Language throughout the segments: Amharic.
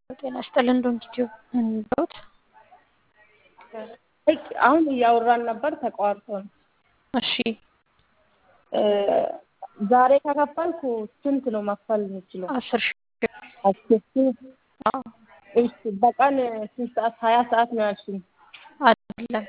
ጤና ይስጥልን ዶንኪቲዮ እንደውት አሁን እያወራን ነበር ተቋርጦ ነው። እሺ ዛሬ ከከፈልኩ ስንት ነው መክፈል የምችለው? አስር ሺ አስር ሺህ እሺ በቀን ስንት ሰዓት? ሀያ ሰዓት ነው ያልሽኝ? አይደለም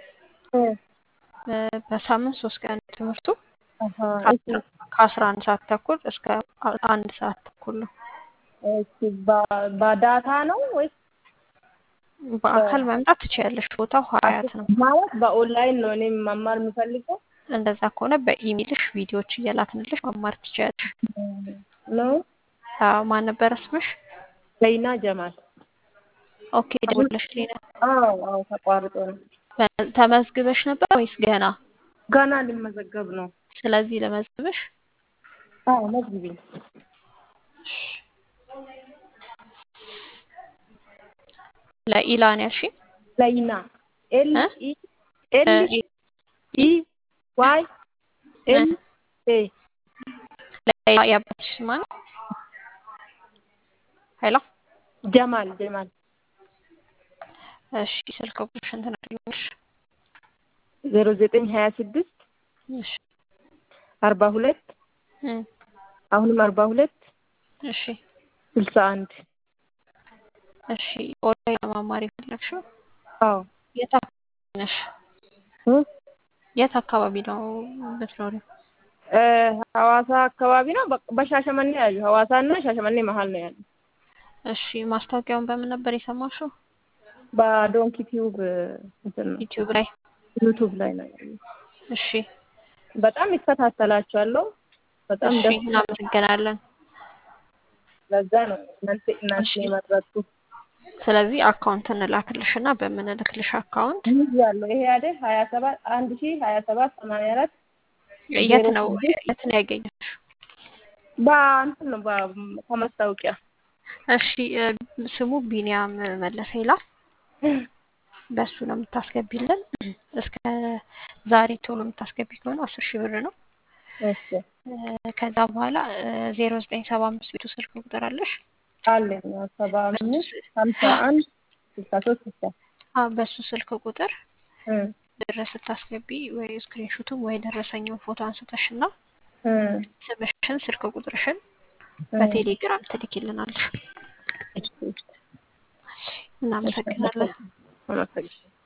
በሳምንት ሶስት ቀን ትምህርቱ አሀ፣ እሺ ከአስራ አንድ ሰዓት ተኩል እስከ አንድ ሰዓት ተኩል ነው። እሺ በ- በዳታ ነው ወይስ በአካል መምጣት ትችያለሽ። ቦታው ሀያት ነው። ማለት በኦንላይን ነው እኔ መማር የምፈልገው እንደዛ ከሆነ በኢሜልሽ ቪዲዮዎች እየላክንልሽ መማር ትችያለሽ። ነው? አዎ፣ ማን ነበረ ስምሽ? ዘይና ጀማል። ኦኬ ደውለሽልኝ ነው። አዎ አዎ ተቋርጦ ነው። ተመዝግበሽ ነበር ወይስ ገና? ገና ልመዘገብ ነው። ስለዚህ ለመዝግበሽ አዎ መዝግቢኝ። ለኢላን ያልሽኝ ዘይና ኤል እ? ኢ ኤል እ- ኢ ዋይ ኤል ኤ ለኢላ የአባትሽ ስም ማን ነው? ሄሎ ጀማል ጀማል እሺ፣ ስልክ ቁጥርሽን ትነግሪኛለሽ? ዜሮ ዘጠኝ ሀያ ስድስት እሺ አርባ ሁለት እ አሁንም አርባ ሁለት እሺ ስልሳ አንድ እሺ ኦንላይን ለመማር የፈለግሽው አዎ የት አካባቢ ነሽ? እ? የት አካባቢ ነው የምትኖሪው? እ ሐዋሳ አካባቢ ነው። በ- በሻሸመኔ ያሉ ሐዋሳ እና ሻሸመኔ መሀል ነው ያሉ። እሺ ማስታወቂያውን በምን ነበር የሰማሽው? በዶንኪ ቲዩብ እንትን ነው ዩቲዩብ ላይ። ዩቱብ ላይ ነው ያሉ። እሺ በጣም ይከታተላቸዋለሁ። በጣም እሺ ደስ እናመሰግናለን። ለዛ ነው እናንተ እናንተ እሺ። የመረጡ ስለዚህ አካውንት እንላክልሽ እና በምንልክልሽ አካውንት ይህ ያለው ይሄ አይደል ሀያ ሰባት አንድ ሺህ ሀያ ሰባት ሰማንያ አራት የት ዜሮ ነው ስድስት የት ነው ያገኘሽው? በእንትን ነው በ- ከማስታወቂያ እሺ እ፣ ስሙ ቢኒያም መለሰ ይላል። በሱ ነው የምታስገቢልን። እስከ ዛሬ ቶሎ የምታስገቢ ከሆነ አስር ሺህ ብር ነው። እሺ እ፣ ከዛ በኋላ ዜሮ ዘጠኝ ሰባ አምስት ቤቱ ስልክ ቁጥር አለሽ? አለኝ ያው ሰባ አምስት ሀምሳ አንድ ስልሳ ሶስት ስልሳ አ በሱ ስልክ ቁጥር እ ብር ስታስገቢ ወይ ስክሪንሹቱን ወይ ደረሰኝን ፎቶ አንስተሽ እና እ ስምሽን ስልክ ቁጥርሽን እ በቴሌግራም ትልኪልናለሽ። እሺ፣ እሺ። እናመሰግናለን። አመሰግናለሁ።